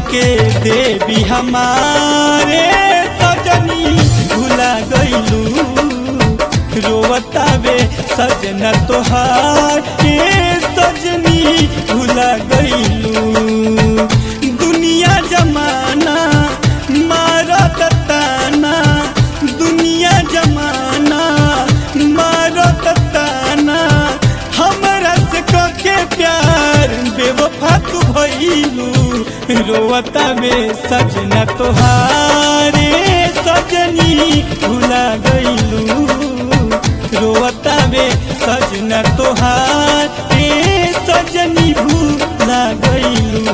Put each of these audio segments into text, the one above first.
के देवी हमारे सजनी भुला गईलू रोवतावे सजना तोहार के सजनी भुला गईलू दुनिया जमाना मारत ताना दुनिया जमाना मारत ताना हमरा से के प्यार बेवफा तू भइलू रोवता में सजना तोहारे सजनी भुला गईलू रोवता में सजना तोहारे सजनी भुला गईलू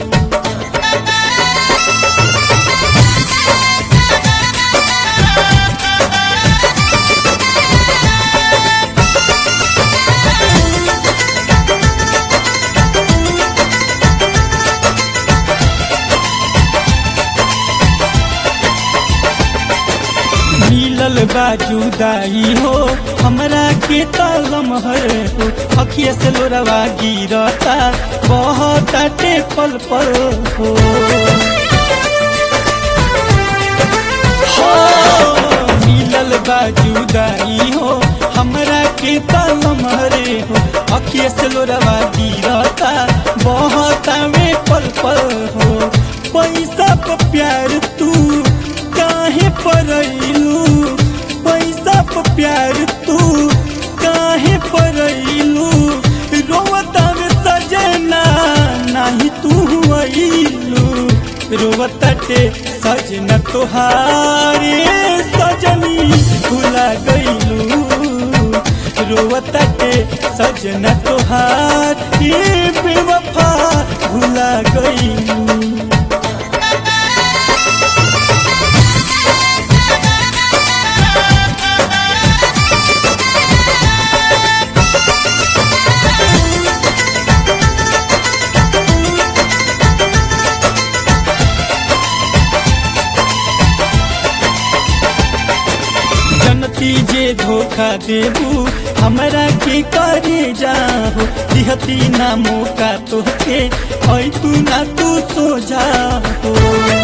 मिलल बाजुदाई हो हमरा के तलम हर हो अखिया से लोरवा गिरता बहुत पल पल हो हो मिलल बाजुदाई हो हमरा के तलम हरे हो अखिया से लोरवा गिरता बहुत पल पल हो पैसा पर प्यार तू काहे परैलू पैसा पर प्यार तू काहे परैलू रोवता में सजना नाही तू अइलू रोवताटे सजना तोहारे सजनी भुला गईलू रोवताटे सजना तोहार ये बेवफा भुला गईलू जनती जे धोखा देबू हमरा के करे जाहो दिहती ना मौका तोहके ऐ तू ना तू सो जाहो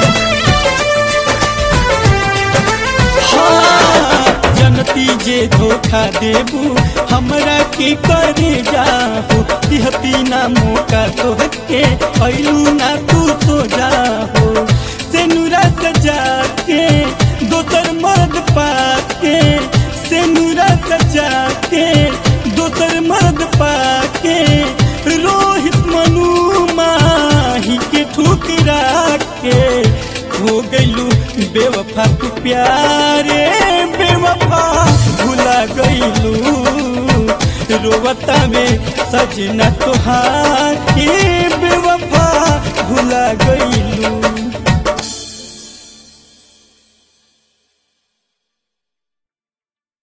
हाँ, जनती जे धोखा देबू हमरा के करे जाहो दिहती ना मौका तोहके ऐलू ना तू सो जाहो से नुरा सजा के दोसर मर्द पाके से नुरा सजा के दोसर मर्द पाके रोहित मनु माही के ठुकरा के हो गईलू बेवफा तू प्यारे बेवफा भुला गईलू रोवता में सजना तोहार के बेवफा भुला गईलू